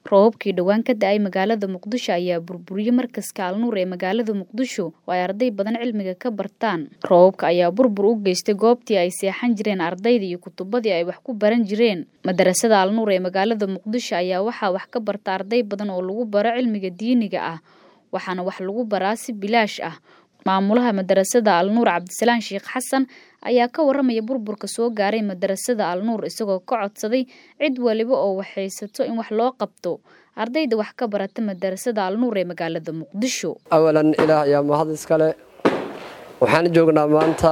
roobabkii dhowaan ka da-ay magaalada muqdisho ayaa burburiyey markaska alnuur ee magaalada muqdisho oo ay arday badan cilmiga ka bartaan roobabka ayaa burbur u geystay goobtii ay seexan jireen ardayda iyo kutubadii ay wax ku baran jireen madarasada alnuur ee magaalada muqdisho ayaa waxaa wax ka barta arday badan oo lagu baro cilmiga diiniga ah waxaana wax lagu baraa si bilaash ah maamulaha madarasada alnuur cabdisalaan sheekh xasan ayaa ka waramaya burburka soo gaaray madarasada alnuur isagoo ka codsaday cid waliba oo waxaysato in wax loo qabto ardayda wax ka barata madarasada alnuur ee magaalada muqdisho awalan ilaah ayaa mahad iskale waxaan joognaa maanta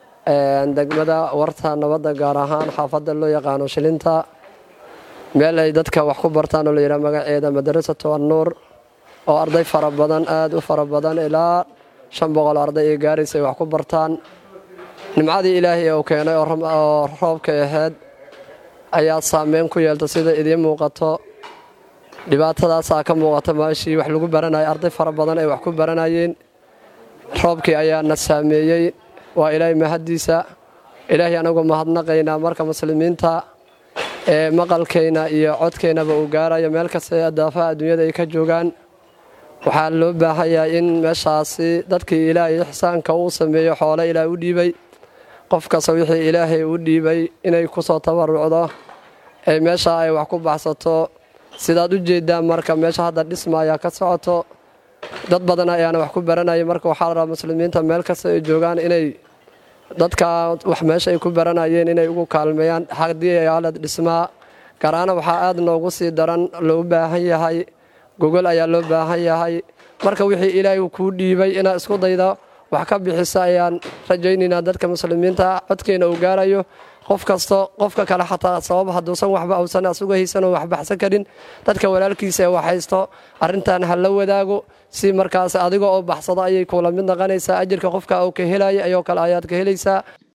degmada warta nabadda gaar ahaan xaafadda loo yaqaano shilinta meel ay dadka wax ku bartaan oo la yidhaha magaceeda madarasatu alnuur oo arday fara badan aada u fara badan ilaa shan boqol arday ay gaaraysa ay wax ku bartaan nimcadii ilaahay uu keenay oo roobka ahayd ayaa saameyn ku yeelta sida idiin muuqato dhibaatadaasaa ka muuqata maashii wax lagu baranaya arday fara badan ay wax ku baranayeen roobkii ayaana saameeyey waa ilaahay mahaddiisa ilaahay anagu mahadnaqaynaa marka muslimiinta ee maqalkayna iyo codkaynaba uu gaarayo meel kasta daafaha adduunyada ay ka joogaan waxaa loo baahanyahay in meeshaasi dadkii ilaahay ixsaanka uu sameeyo xoole ilaah u dhiibay qof kasta wixii ilaahay u dhiibay inay ku soo tabarucdo ee meesha ay wax ku baxsato sidaad u jeeddaan marka meesha hadda dhisma ayaa ka socoto dad badan ayaana wax ku baranaya marka waxaa la rabaa muslimiinta meel kasta ay joogaan inay dadka wax meesha ay ku baranayeen inay ugu kaalmeeyaan haddii ay halad dhismaa garaana waxaa aad noogu sii daran loo baahan yahay gogol ayaa loo baahan yahay marka wixii ilaahay kuu dhiibay inaad isku dayda wax ka bixisa ayaan rajaynaynaa dadka muslimiinta codkeena uu gaarayo qof kasto qofka kale xataa sabab hadduusan waxba uusan asuga haysanoo wax baxsan karin dadka walaalkiisa ee wax haysto arrintan ha la wadaago si markaas adiga oo baxsado ayay kuula mid naqanaysaa ajirka qofka uu ka helaya ayoo kale ayaad ka helaysaa